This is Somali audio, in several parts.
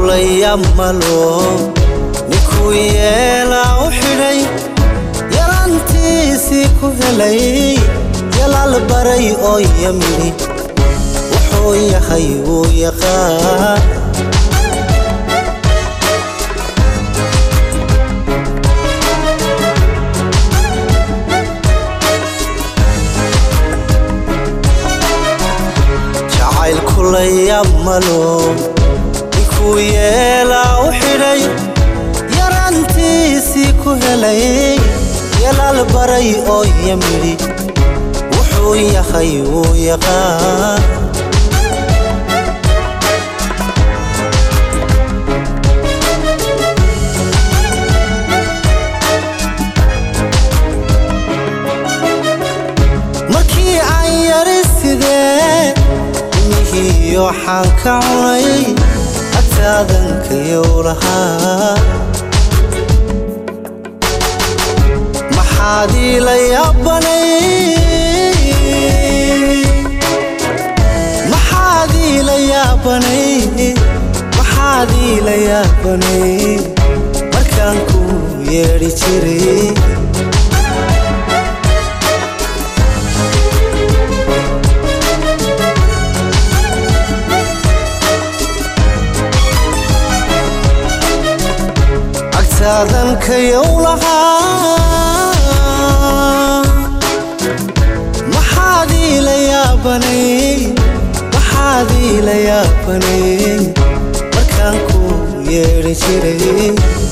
kulaya malo ninkuu yeelaa u xidhay yarantiisii ku helay yalaal baray oo yamini wuxuu yahay wuu yaqaan jacayl kulaya malo ninkuu yeelaa u xidhay yarantiisii ku helay yalaal baray oo yamidhi wuxuu yahay wuu yaqaan markii aan yari sidee imihiiyo waxaan ka cunay agtaadankayow lahaa maxaad iila yaabanay maxaad iila yaabanay maxaad iila yaabanay markaan ku yeedhi jiray agtaadankayow lahaa maxaad iila yaabanay maxaad iila yaabanay markaan ku yeedhi jiray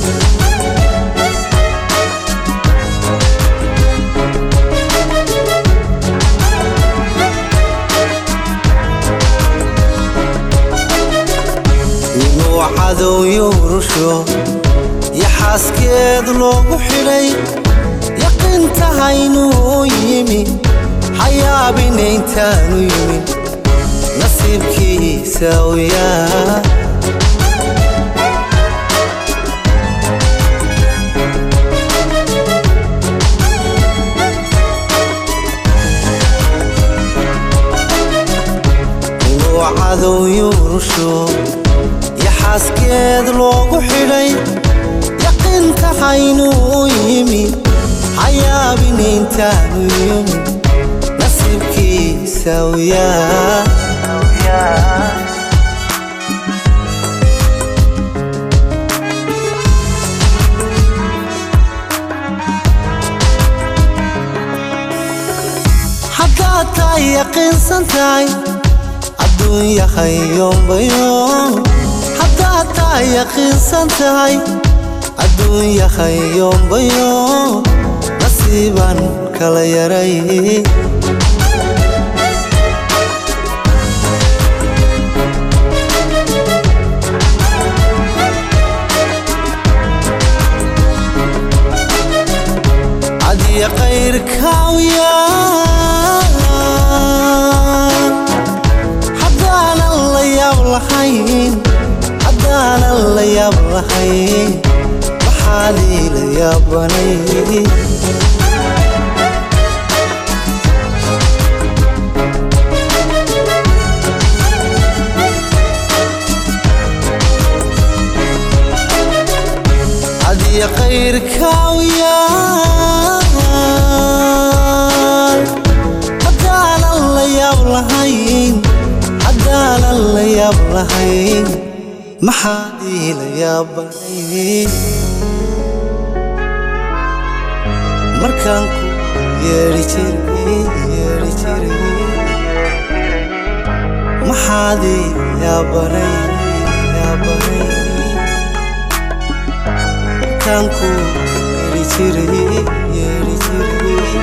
inuu cadowyo rusho yaxaaskeed loogu xidhay yaqiintahaynuu yimi xayaabinayntaanu yimin nasiibkiisa uyaa inuu cadowyo rusho yaxaaskeed loogu xidhay yaqiintahaynuu yimi xayaabinayntaanu yimi nasiibkiisa uyaa haddaad tahay yaqiinsan tahay adduun yahay yoombayo haddaad tahay yaqiinsan tahay adduun yahay yoombayo nasiibaan kala yaray adiya qayrkaawiyaan haddaanan la yaab lahayn haddaanan la yaab lahayn maxaad iila yaabanay adiya qayrkaawiyaan haddaanan la yaab lahayn haddaanan la yaab lahayn maxaad iila yaabanay markaan ku yeedhi jiray yeedhi jiray maxaad iila yaabanay yaabanay markaan ku yeedhi jiray yeedhi jiray